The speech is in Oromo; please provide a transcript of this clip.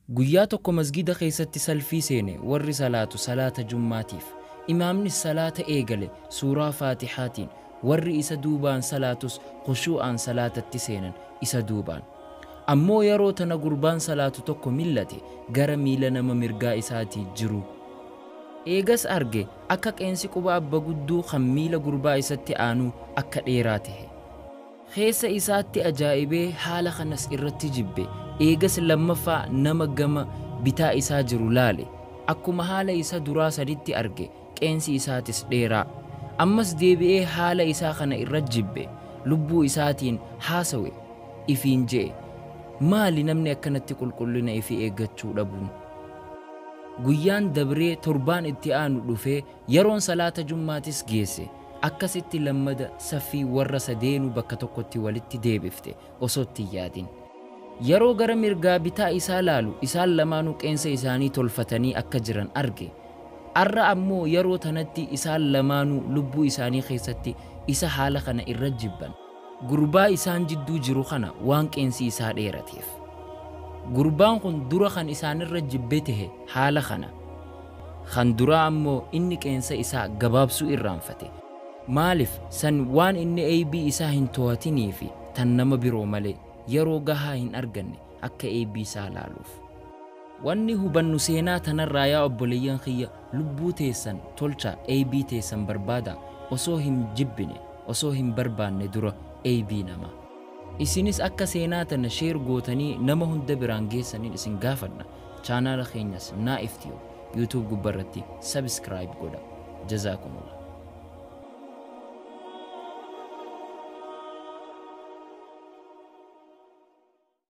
Guyyaa tokko masgida keessatti salfii seene warri salaatu salaata jummaatiif. Imaamnis salaata eegale suuraa faatihaatiin warri isa duubaan salaatus khushuu'aan salaatatti seenan isa duubaan. Ammoo yeroo tana gurbaan salaatu tokko millate gara miila nama mirgaa isaatii jiru. Eegas arge akka qeensi quba abba gudduu kan miila gurbaa isatti aanuu akka dheeraa tahe. Keessa isaatti ajaa'ibee haala kanas irratti jibbe eegas lammaffaa nama gama bitaa isaa jiru laale akkuma haala isa duraa saditti arge qeensi isaatis dheeraa ammas deebi'ee haala isaa kana irra jibbe lubbuu isaatiin haasawe ifiin je'e maali namni akkanatti qulqullina ifii eeggachuu dhabuun guyyaan dabree torbaan itti aanu dhufee yeroon salaata jummaatis geesse akkasitti lammada saffii warra sadeenuu bakka tokkotti walitti deebifte osoo itti yaadin yeroo gara mirgaa bitaa isaa laalu isaan lamaanuu qeensa isaanii tolfatanii akka jiran arge arra ammoo yeroo tanatti isaan lamaanuu lubbuu isaanii keessatti isa haala kana irra jibban gurbaa isaan jidduu jiru kana waan qeensi isaa dheerateef gurbaan kun dura kan isaanirra jibbe tahe haala kana kan duraa ammoo inni qeensa isaa gabaabsuu irraanfate maaliif san waan inni eeybii isaa hin to'atinii fi tan nama biroo malee yeroo gahaa hin arganne akka eeybii isaa laaluuf wanni hubannu seenaa tanarraa yaa obboleeyyan kiyya lubbuu teessan tolcha eeybii teessan barbaada osoo hin jibbine osoo hin barbaanne dura eeybii namaa isinis akka seenaa tana sheer gootanii nama hunda biraan geessaniin isin gaafadha chaanaala keenyas naa iftiyo yuutuub gubbarratti sabiskiraayib godha jazaakumullah